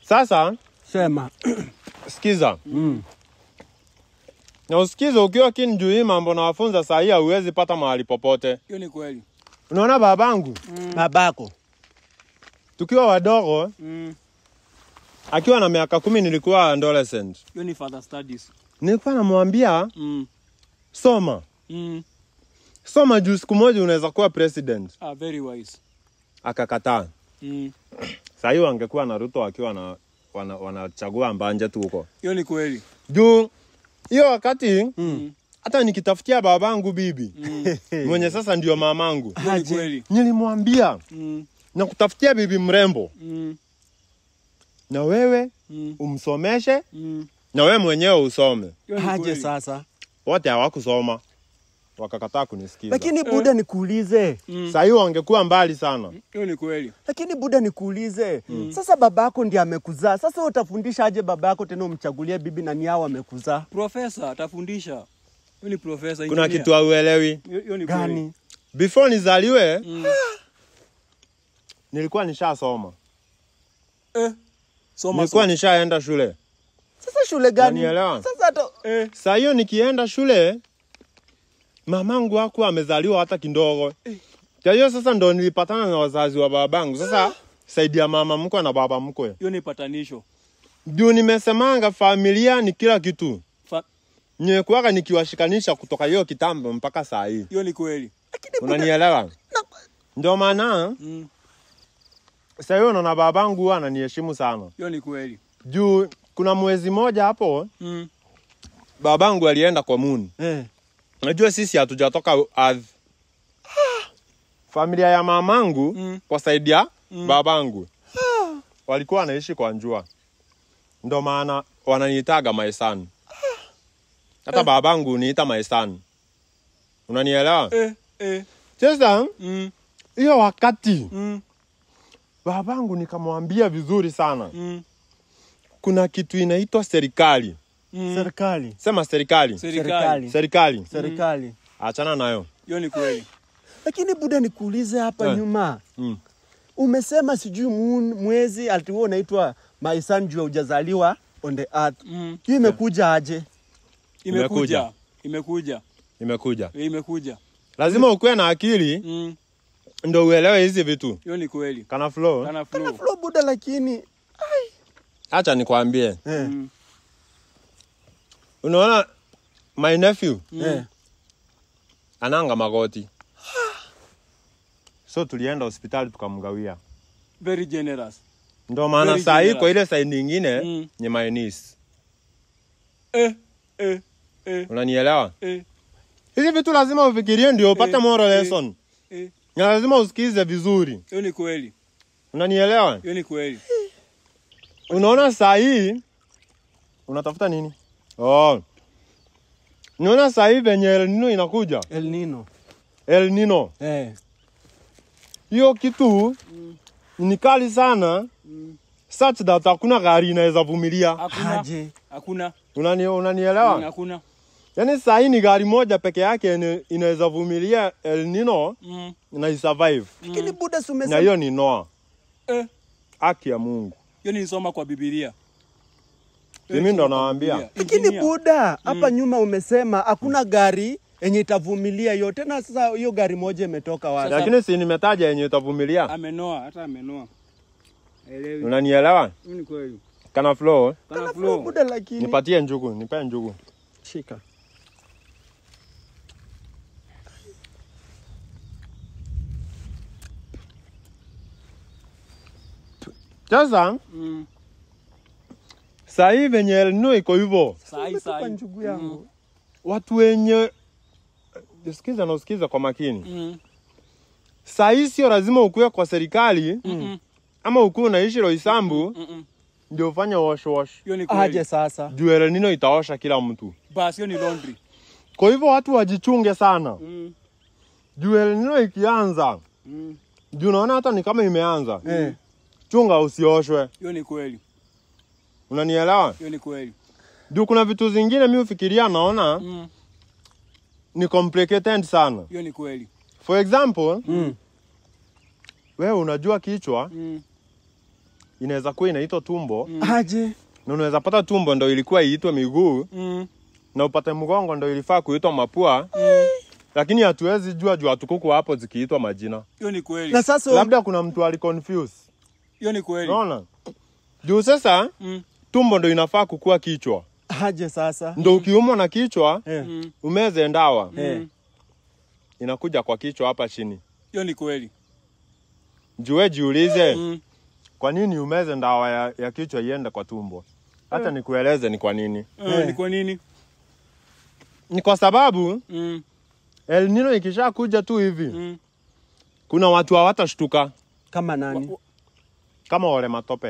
Sasa Sema. sikiza Mm. na usikize, ukiwa kini juu hii mambo nawafunza saa hii hauwezi pata mahali popote. Hiyo ni kweli. Unaona babangu Babako. tukiwa wadogo, Mm. akiwa na miaka kumi nilikuwa adolescent, Hiyo ni further studies. nilikuwa namwambia Mm. soma Mm. soma juu siku moja unaweza kuwa president. Ah, very wise. Akakataa. Mm. Saa hii wangekuwa na Ruto wakiwa na wana- wanachagua mbanje tu huko Hiyo ni kweli. juu hiyo wakati Mm. hata nikitafutia babangu bibi Mm. mwenye sasa ndio mamangu, Hiyo ni kweli. nilimwambia Mm. na kutafutia bibi mrembo, Mm. na wewe Mm. umsomeshe Mm. na wewe mwenyewe usome. Hiyo ni Aje kweli. sasa. Wote hawakusoma wakakataa kunisikiza. Lakini Buda nikuulize. Mm. saa hii wangekuwa mbali sana. Hiyo ni kweli. Lakini Buda nikuulize. Sasa babako ndiye amekuzaa. Sasa wewe utafundisha aje babako tena umchagulie bibi na ni hao amekuzaa? Profesa atafundisha. Hiyo ni profesa. Kuna engineer. kitu hauelewi. Hiyo hiyo ni kweli. Gani? Before nizaliwe Mm. nilikuwa nishasoma, Eh. Soma nilikuwa soma. nishaenda shule. Sasa shule gani? Unanielewa? Sasa hata Eh. Saa hiyo nikienda shule, mamangu hakuwa amezaliwa hata kidogo. Kwa hiyo sasa ndo nilipatana na wazazi wa babangu. Sasa saidi ya mama mkwe na baba mkwe, Hiyo ni patanisho. juu nimesemanga familia ni kila kitu. Fa- Nimekuwaga nikiwashikanisha kutoka hiyo kitambo mpaka saa hii, Hiyo ni kweli. lakini Buda unanielewa? Ndio maana Mm. saa hiyo naona babangu huwa ananiheshimu sana, Hiyo ni kweli. juu kuna mwezi moja hapo Mm. babangu alienda kwa moon. eh. Najua sisi hatujatoka ardhi. Familia ya mamangu Mm. kwa saidi ya Mm. babangu walikuwa wanaishi kwa njua, ndo maana wananiitaga maisani. Hata babangu uniita maisani, unanielewa? Eh. Eh. Sasa Mm. hiyo wakati Mm. babangu nikamwambia vizuri sana, Mm. kuna kitu inaitwa serikali. Mm. Serikali. Sema serikali, Serikali. Serikali. serikali, Serikali. achana nayo. Hiyo ni kweli. Lakini Buda nikuulize hapa Eh. nyuma. Mm. Umesema sijui moon mwezi atiwa unaitwa maisan juu hujazaliwa on the earth. Mm. Hiyo imekuja aje? Imekuja. Imekuja. Imekuja, Eh, Imekuja. lazima ukuwe na akili Mm. ndo uelewe hizi vitu. Hiyo ni kweli. Kana flow, Kana Kana flow. flow Buda lakini acha nikwambie, eh. Mm. unaona my nephew Eh. ananga magoti, so tulienda hospitali tukamgawia. Very generous. Ndo maana Very saa hii generous. kwa ile side nyingine Mm. ni my niece. Eh. Eh. Eh. Unanielewa? Eh. Hizi vitu lazima ufikirie ndio upate Eh, moral eh. lesson, Eh. na lazima usikize vizuri. Hiyo ni kweli. Unanielewa? Hiyo ni kweli. Unaona saa hii unatafuta nini? Oh. Unaona saa hii venye El Nino inakuja, El Nino. El Nino Eh. hiyo kitu ni kali sana Mm. such that hakuna gari inaweza vumilia. Hakuna. Aje. Hakuna. Unani, Mm, unanielewa? Hakuna. Yaani saa hii ni gari moja peke yake ine- inaweza vumilia El Nino Mm. na isurvive, Lakini Buda si na umesema hiyo ni Noah. Eh. Haki ya Mungu, Hiyo nilisoma kwa Biblia. mimi ndo nawaambia. Lakini Buda hapa nyuma umesema hakuna gari yenye itavumilia hiyo. Tena sasa hiyo gari moja imetoka wapi? Sasa- Lakini si nimetaja yenye itavumilia, amenoa, hata amenoa. Elewi. unanielewa? Hiyo ni kweli. Kana flow, Kana Kana flow. Buda lakini nipatie njugu, nipe njugu. shika. Sasa Mm. saa hii venye El Nino iko hivyo, Sai Umetupa sai. njugu yangu. watu wenye sikiza na usikiza kwa makini. Mm. Saa hii sio lazima ukuwe kwa serikali Mm. ama ukuwe unaishi Roysambu Mm. ndio ufanye wash wash. Hiyo ni Aje kweli. sasa. Juu El Nino itaosha kila mtu. Basi hiyo ni laundry. Kwa hivyo watu wajichunge sana. Mm. Juu El Nino ikianza, Mm. juu unaona hata ni kama imeanza. Eh. Chunga usioshwe. Hiyo ni kweli. Unanielewa? Hiyo ni kweli. Juu kuna vitu zingine mi ufikiria naona Mm. ni complicated sana. Hiyo ni kweli. For example, Mm. wewe unajua kichwa Mm. inaweza kuwa inaitwa tumbo Aje. na unaweza pata tumbo ndo ilikuwa iitwe miguu Mm. na upate mgongo ndo ilifaa kuitwa mapua lakini hatuwezi jua juu hatukuku hapo zikiitwa majina Hiyo ni kweli. Na sasa labda kuna mtu aliconfuse Hiyo ni kweli. unaona juu sasa Mm. tumbo ndo inafaa kukua kichwa aje sasa. ndo ukiumwa na kichwa Eh. Mm. umeze ndawa Eh. inakuja kwa kichwa hapa chini Hiyo ni kweli. juwe jiulize Mm. kwa nini umeze ndawa ya, ya kichwa iende kwa tumbo hata nikueleze ni kwa nini Eh, Ni kwa nini? ni kwa sababu Mm. El Nino ikisha kuja tu hivi Mm. kuna watu hawatashtuka Kama nani? kama wale matope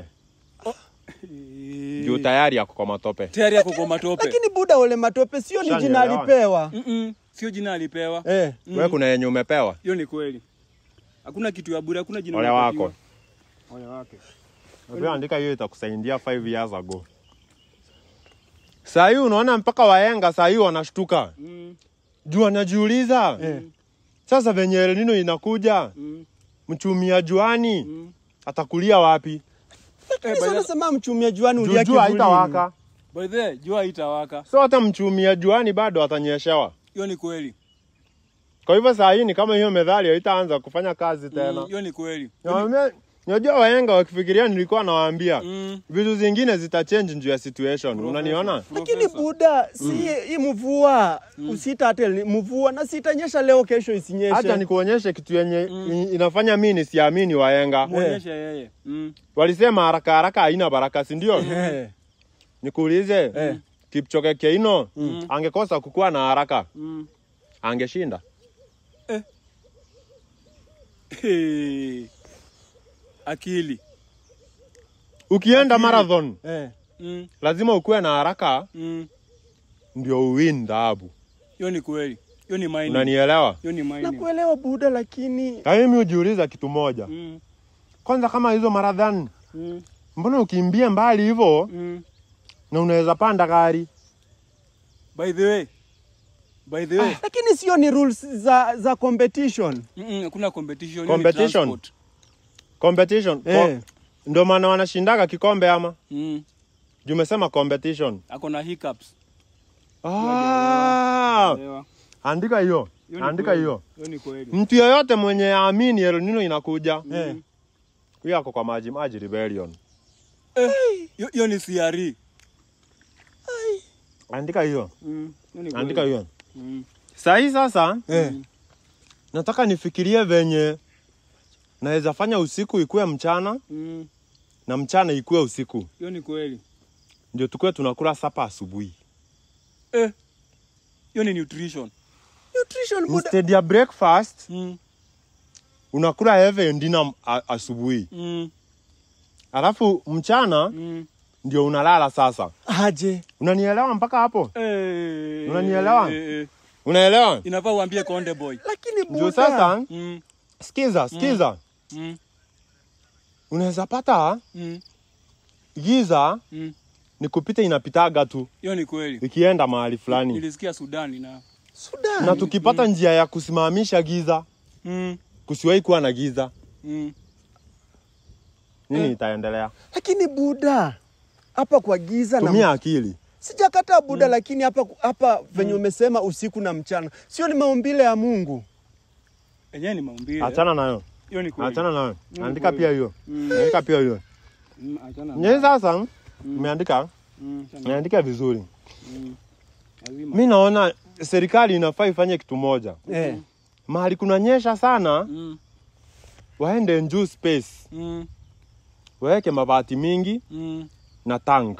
juu Eh. tayari yako kwa matope Tayari yako kwa matope. Lakini buda ole matope sio ni jina Shanielewa. alipewa. Mm-mm. Sio jina alipewa. Eh. Mm. we kuna yenye umepewa Hiyo ni kweli. Hakuna kitu ya bure, hakuna jina ole unapatiwa. wako Ole wake. Unajua andika hiyo itakusaidia 5 years ago saa hii unaona mpaka waenga saa hii wanashtuka Mm. juu wanajiuliza Eh. sasa venye El Nino inakuja Mm. mchumia juani Mm. atakulia wapi Lakini by sasa the- nasema mchumia juani juu ulia jua kivulini. haitawaka By the way, jua itawaka. so hata mchumia juani bado atanyeshewa Hiyo ni kweli. kwa hivyo saa hii ni kama hiyo medhali haitaanza kufanya kazi Mm, tena Hiyo ni kweli. Nawaambia- Unajua wahenga wakifikiria, nilikuwa nawaambia Mm. vitu zingine zitachange juu ya situation. Unaniona? Lakini Professor. buda si hii mvua usita hata ni mvua na sitanyesha leo kesho isinyeshe. Hata nikuonyeshe kitu yenye i- inafanya mimi nisiamini wahenga. Muonyeshe yeye. Mm. Walisema haraka haraka haina baraka, si ndio? Eh. Nikuulize, Eh. Kipchoge Keino angekosa kukuwa na haraka, Mm. angeshinda. Hey. Akili. Ukienda marathon Eh. Mm. lazima ukuwe na haraka Mm. ndio uwin dhahabu. Hiyo ni kweli. Hiyo ni mining. Unanielewa? Hiyo ni mining. Nakuelewa buda lakini Na mimi hujiuliza kitu moja, Mm. kwanza kama hizo marathon, Mm. mbona ukimbia mbali hivyo Mm. na unaweza panda gari? By the way. By the way. lakini sio ni rules za za competition. Mm-mm, Hakuna competition. hiyo ni Competition? transport. Competition. Eh. Ko- Ndio maana wanashindaga kikombe ama? Mm. Juu umesema competition. Ako na hiccups. Ah, Elewa. andika hiyo. Hiyo ni Andika kweli. hiyo. Hiyo ni kweli. Mtu yoyote mwenye aamini El Nino inakuja, Eh. huyo ako kwa maji maji rebellion. Eh, hiyo- Hiyo ni CRE. Andika hiyo. Mm. Hiyo ni kweli. Andika hiyo. Mm. Saa hii sasa Eh. nataka nifikirie venye naweza fanya usiku ikuwe mchana Mm. na mchana ikuwe usiku, Hiyo ni kweli. ndio tukuwe tunakula sapa asubuhi. Eh. Hiyo ni nutrition. Nutrition buda. Instead ya breakfast Mm. unakula heavy and dinner a- asubuhi, Mm. alafu mchana Mm. ndio unalala sasa. Aje. Unanielewa mpaka hapo? Eh. Unanielewa? Eh, eh. Unaelewa? Inafaa uambie Konde Boy. Lakini Juu buda. sasa, Mm. sikiza sikiza, Mm. unaweza pata Mm. giza Mm. ni kupita inapitaga tu Hiyo ni kweli. ikienda mahali fulani, Nilisikia Sudani na Sudan. na tukipata njia ya kusimamisha giza, mm. kusiwahi kuwa na giza, Mm. nini Eh. itaendelea? Lakini buda. Hapa kwa giza na Tumia akili. Sijakataa buda lakini hapa hapa venye umesema usiku na mchana. Sio ni maumbile ya Mungu. Enyewe ni maumbile. Achana nayo, Hiyo ni kweli. achana nayo, Mm, andika kweli. pia hiyo, Mm. andika pia hiyo. Mm, achana. Nyinyi sasa umeandika, Mm, achana. umeandika vizuri. Mm. Lazima. Mi naona serikali inafaa ifanye kitu moja, Eh. mahali kunanyesha sana, Mm. waende juu space, Mm. waweke mabati mingi Mm. na tank,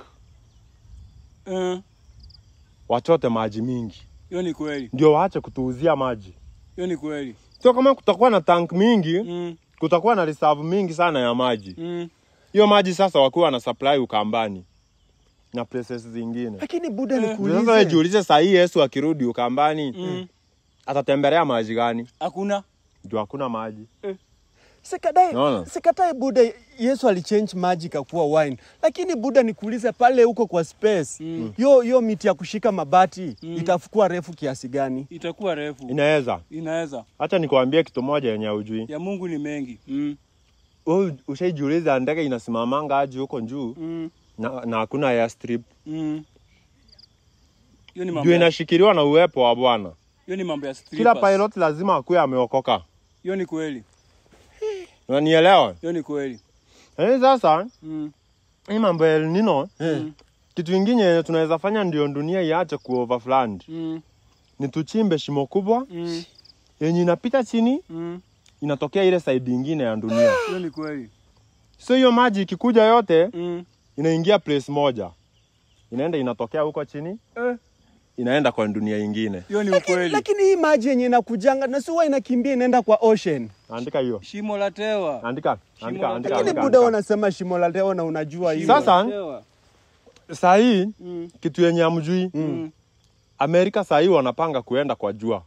Eh. wachote maji mingi, Hiyo ni kweli. ndio waache kutuuzia maji. Hiyo ni kweli. Sio kama kutakuwa na tank mingi, Mm. kutakuwa na reserve mingi sana ya maji. Mm. Hiyo maji sasa wakuwa na supply Ukambani na places zingine. Lakini buda Eh. Ndio Sasa wewe nikuulize. jiulize, saa hii Yesu akirudi Ukambani Mm. atatembelea maji gani? Hakuna. Juu hakuna maji. Sikatai, Naona. sikatai Buda, Yesu alichange maji kakuwa wine, lakini Buda nikuulize, pale huko kwa space Mm. yo yo miti ya kushika mabati Mm. itafukua refu kiasi gani? Itakuwa refu. Inaweza. Inaweza. Hacha nikuambie kitu moja yenye hujui. Ya Mungu ni mengi. Mm. wewe ushaijiuliza ndege inasimamanga aje huko juu Mm. na na hakuna airstrip Mm. Hiyo ni mambo juu ya- inashikiliwa na uwepo wa Bwana. hiyo ni mambo ya Kila strippers. pilot lazima akuwe ameokoka. Hiyo ni kweli. Unanielewa? Hiyo ni kweli. Eh, sasa Mm. hii mambo ya El Nino Mm. kitu kingine yenye tunaweza fanya ndio dunia iache kuoverflood Mm. ni tuchimbe shimo kubwa Mm. yenye inapita chini Mm. inatokea ile side ingine ya dunia. Hiyo ni kweli. So hiyo maji ikikuja yote Mm. inaingia place moja, inaenda inatokea huko chini, Eh. inaenda kwa dunia ingine. Hiyo ni Lakini, ukweli. lakini hii maji yenye inakujanga na si huwa inakimbia inaenda kwa ocean. Andika hiyo, Shimo la tewa. andika, Shimo andika, la- andika, Lakini andika, buda andika. unasema shimo la teo na unajua hiyo. Shimo Sasa- la tewa. Saa hii Mm. kitu yenye amjui Mm. Amerika saa hii wanapanga kuenda kwa jua,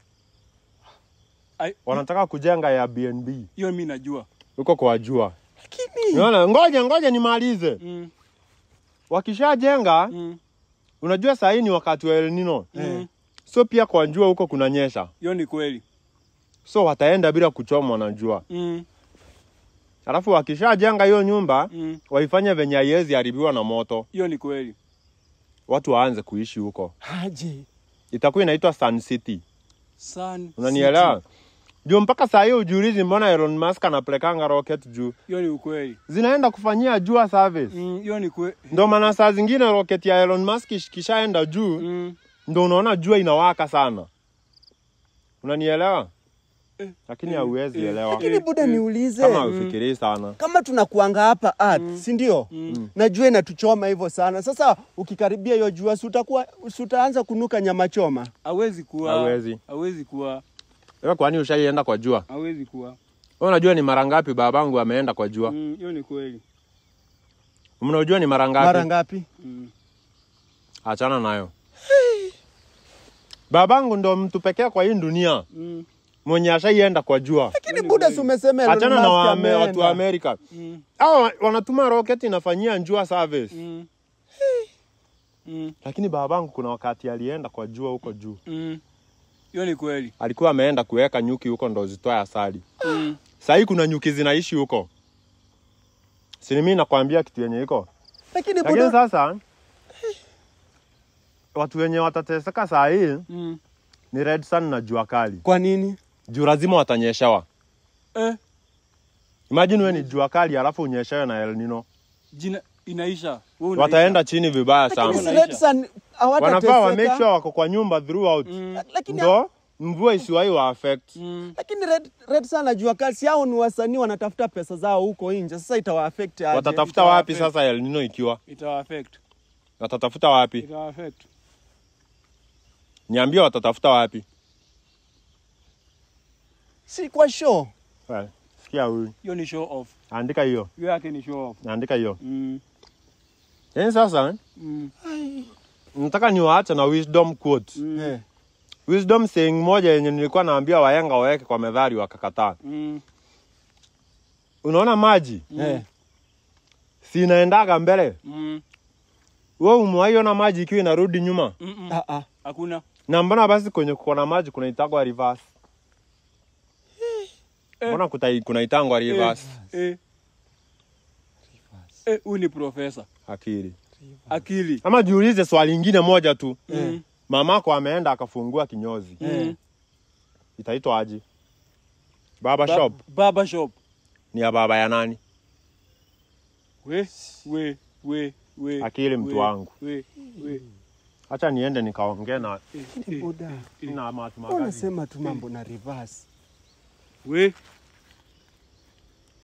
Ai, wanataka kujenga Airbnb Hiyo mimi najua. huko kwa jua. Lakini Unaona, ngoja ngoja nimalize. Mm. Wakishajenga, Mm. unajua saa hii ni wakati wa El Nino, Mm. so pia kwa jua huko kunanyesha, Hiyo ni kweli. so wataenda bila kuchomwa na jua. Mm. Alafu wakishajenga hiyo nyumba Mm. waifanye venye haiwezi haribiwa na moto, Hiyo ni kweli. watu waanze kuishi huko. aje. Itakuwa inaitwa Sun City, Sun unanielewa? City. Juu mpaka saa hii ujiulizi, mbona Elon Musk anapelekanga rocket juu, Hiyo ni ukweli. zinaenda kufanyia jua service. Mm. Hiyo ni kweli. Ndo maana saa zingine rocket ya Elon Musk ish- kishaenda juu Mm. ndo unaona jua inawaka sana, unanielewa? Eh, Lakini eh, hauwezi eh, elewa Lakini buda niulize. kama ufikirii sana. kama tunakuanga hapa earth si ndio Mm. najua inatuchoma hivyo sana sasa ukikaribia hiyo jua si utakuwa si utaanza kunuka nyama choma Hawezi kuwa. Hawezi. Hawezi kuwa. Wewe kwani ushaienda kwa jua? Hawezi kuwa. Wewe unajua ni mara ngapi babangu ameenda kwa jua? Mm. Hiyo ni kweli. Mnajua ni mara ngapi? mara ngapi Mm. Achana nayo. Babangu ndo mtu pekee kwa hii dunia Mm. mwenye ashaienda kwa jua. lakini buda si umesema Elon Achana na Musk wame, ameenda. watu wa Amerika. Mm. Hao wanatuma rocket inafanyia jua service. Mm. Mm. Lakini babangu kuna wakati alienda kwa jua huko juu. Mm. Hiyo ni kweli. Alikuwa ameenda kuweka nyuki huko ndo zitoe asali. Mm. Saa hii kuna nyuki zinaishi huko. Si mimi nakwambia kitu yenye iko. lakini Lakini buda sasa watu wenye watateseka saa hii Mm. ni red sun na jua kali. kwa nini Juu lazima watanyeshewa. Eh, Imagine wewe ni jua kali alafu unyeshewe na El Nino. jina inaisha. Wewe unaisha. Wataenda chini vibaya lakini sana. si Unaisha. red sun Wanafaa wa make hawatateseka sure wako kwa nyumba throughout. Mm. lakini Ndo mvua isiwahi wa affect. Mm. lakini red, red sun najua kasi hao ni wasanii wanatafuta pesa zao huko nje sasa itawa affect aje Watatafuta Itawa wapi affect. sasa El Nino ikiwa? Itawa affect. Watatafuta wapi? Itawa affect. Niambie watatafuta wapi? si kwa show Well, sikia huyu. Hiyo ni show off. Andika hiyo. Hiyo yake ni show off. Andika hiyo. Mm. Yaani sasa Mm. nataka niwaache na wisdom quote. Mm. Eh. Wisdom saying moja yenye nilikuwa naambia wahenga waweke kwa methali wakakataa. Mm. Unaona maji Eh. si inaendaga mbele, Mm. wewe umewaiona maji ikiwa inarudi nyuma? Mm. Ah, ah. Hakuna. Na mbona basi kwenye kuona maji kunaitagwa reverse? Eh. Mbona kutai- kunaitangwa reverse? Eh. Eh, huyu ni profesa. Akili. Akili. Ama jiulize swali lingine moja tu. Mm. Mamako ameenda akafungua kinyozi, Mm. itaitwa aje? Baba Ba- shop Barber shop. ni ya baba ya nani? We, we, we, we. Akili mtu we, wangu. We, we. Acha niende nikaongee na Eh, Lakini eh, buda na Mahatma Gandhi. unasema tu mambo na reverse we.